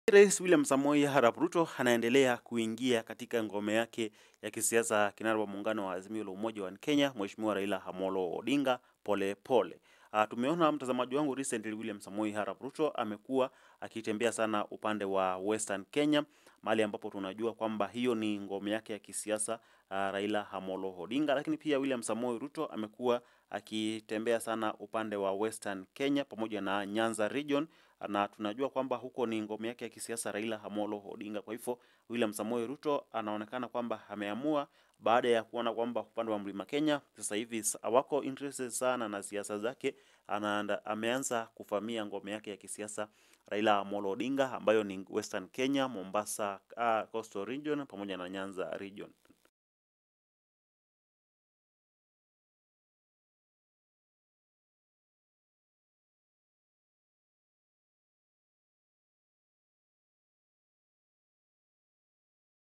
Rais William Samoei Arap Ruto anaendelea kuingia katika ngome yake ya kisiasa, kinara wa muungano wa Azimio la Umoja wa Kenya, Mheshimiwa Raila Amolo Odinga pole pole. Uh, tumeona mtazamaji wangu recently William Samoei Arap Ruto amekuwa akitembea sana upande wa Western Kenya, mahali ambapo tunajua kwamba hiyo ni ngome yake ya kisiasa uh, Raila Amolo Odinga, lakini pia William Samoei Ruto amekuwa akitembea sana upande wa Western Kenya pamoja na Nyanza region na tunajua kwamba huko ni ngome yake ya kisiasa Raila Amolo Odinga. Kwa hivyo William Samoei Ruto anaonekana kwamba ameamua baada ya kuona kwamba upande wa Mlima Kenya sasa hivi hawako interested sana na siasa zake, anaanda, ameanza kuvamia ngome yake ya kisiasa Raila Amolo Odinga ambayo ni Western Kenya, Mombasa, uh, Coastal region pamoja na Nyanza region.